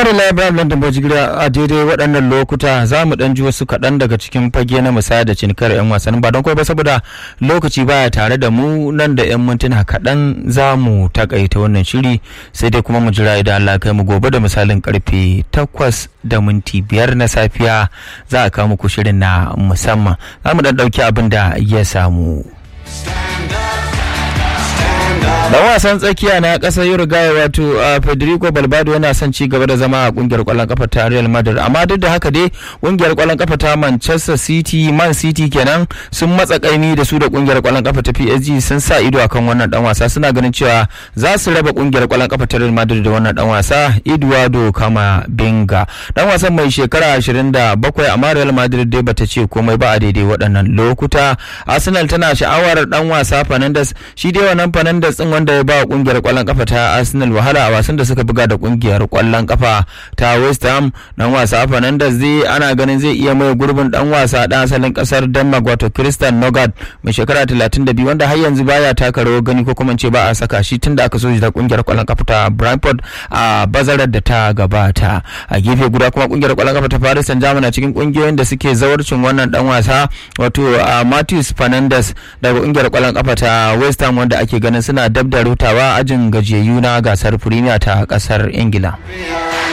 Madalla Ibrahim London Bajigiriya a daidai waɗannan lokuta za mu ɗan ji wasu kaɗan daga cikin fage na musaya da cinikar 'yan wasannin ba don kawai ba saboda lokaci baya tare da mu nan da 'yan mintuna kaɗan za mu takaita wannan shiri sai dai kuma mu jira idan Allah kai mu gobe da misalin karfe takwas da minti biyar na safiya za a kawo muku shirin na musamman za mu ɗan ɗauki abin da ya samu. dan wasan tsakiya na kasar Uruguay wato Federico Balbado yana son ci gaba da zama a kungiyar kwallon kafa ta Real Madrid amma duk da haka dai kungiyar kwallon kafa ta Manchester City Man City kenan sun matsa kaimi da su da kungiyar kwallon kafa ta PSG sun sa ido akan wannan dan wasa suna ganin cewa za su raba kungiyar kwallon kafa ta Real Madrid da wannan dan wasa Eduardo Camavinga dan wasan mai shekara 27 amma Real Madrid dai bata ce komai ba a daidai waɗannan lokuta Arsenal tana sha'awar dan wasa Fernandes shi dai wannan Fernandes din wanda ya ba kungiyar kwallon kafa ta Arsenal wahala a wasan da suka buga da kungiyar kwallon kafa ta West Ham dan wasa Fernandes zai ana ganin zai iya mai gurbin dan wasa dan asalin kasar Denmark wato Christian Nogard mai shekara 32 wanda har yanzu baya taka rawar gani ko kuma ce ba a saka shi tunda aka so shi da kungiyar kwallon kafa ta Brentford a bazarar da ta gabata a gefe guda kuma kungiyar kwallon kafa ta Paris Saint-Germain a cikin kungiyoyin da suke zawarcin wannan dan wasa wato Matheus Fernandes daga kungiyar kwallon kafa ta West Ham wanda ake ganin suna dab da rutawa ajin gajiyayyu na gasar Premier ta kasar Ingila.